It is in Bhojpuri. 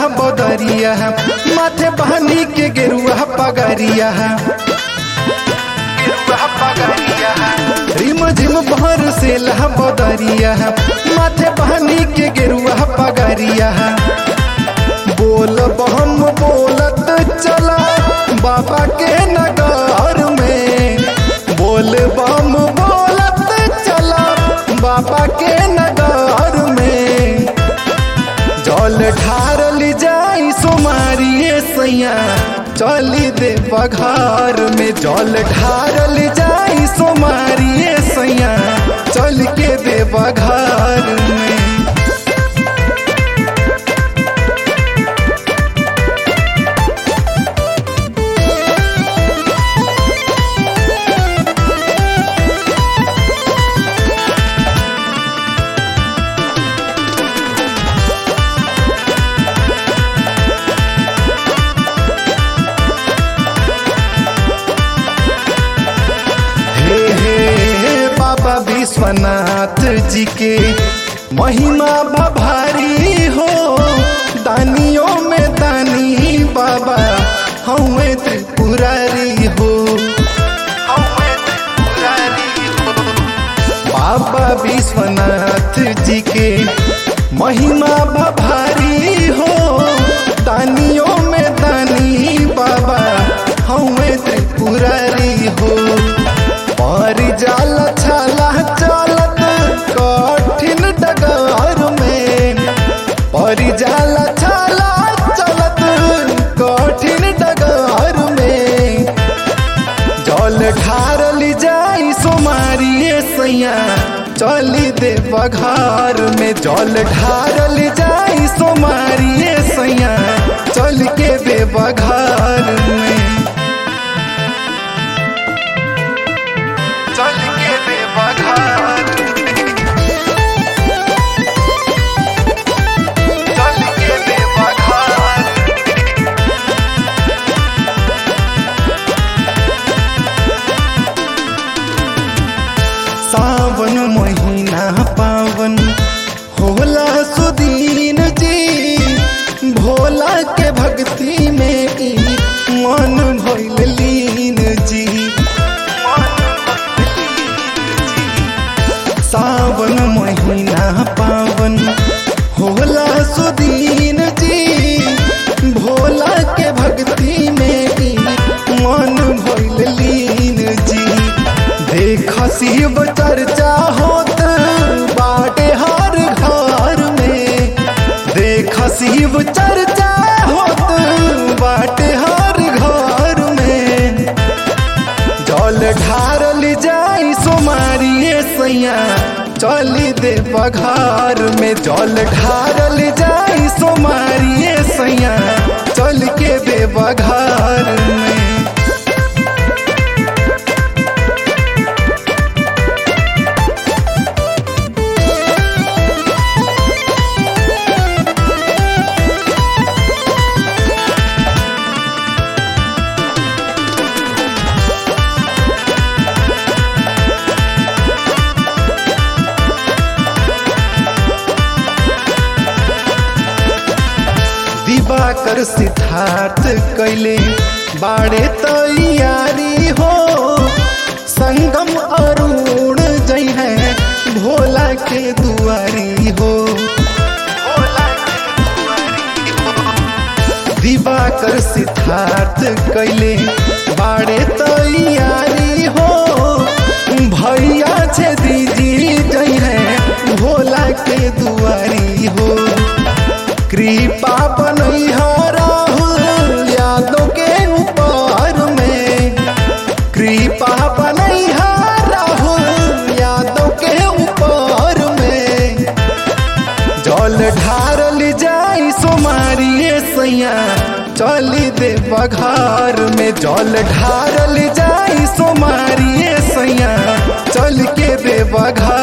बदरिया माथे बहनी के गेरुआ पगरिया रिम झिम भर से लह बदरिया माथे बहनी के गेरुआ पगरिया बोल बम बोलत चला बाबा के नगर में बोल बम बोलत चला बाबा के नगर में जल ढारल जाई सोमारिए सैया चली दे बघार में जल ढारल जाई सोमारिए सैया चल के दे बघार में हे हे बाबा विश्वनाथ जी के महिमा भभारी हो दानियों में दानी बाबा हमें त्रिपुरारी हो बाबा विश्वनाथ जी के महिमा भभारी हो दानियों में दानी बाबा हमें त्रिपुरारी हो पर जाल छाला चलत कठिन डगर में पर जाल छाला चलत कठिन डगर में जल ढारल जाई सोमारिए सैया चली दे बघार में जल ढारल जाई सोमारिए सैया चल के दे बघार में चल के दे बघार चल के दे बघार सावन महीना पावन होला सुदीन जी भोला के भक्ति में ई मन भइल लीन जी सावन महीना पावन होला सुदीन जी भोला के भक्ति में ई मन भइल लीन जी देख शिव चर्चा होत बाटे हर घर में देख शिव चर्चा होत बाटे हर घर में जल ढारल जाई सोमारिए सैया चली दे बघार में जल ढारल जाई सोमारिए सैया चल के दे बघार में दिवाकर सिद्धार्थ कैले बाड़े तैयारी हो संगम अरुण जई है भोला के दुआरी हो दिवाकर सिद्धार्थ कैले बाड़े तैयारी हो भैया छे दीदी जई है भोला के दुआरी हो कृपा बनैहा राहुल यादों के ऊपर में कृपा बनैहा राहुल यादों के ऊपर में जल ढारल जाई सोमारिए सैया चली दे बघार में जल ढारल जाई सोमारिए सैया चल के दे बघार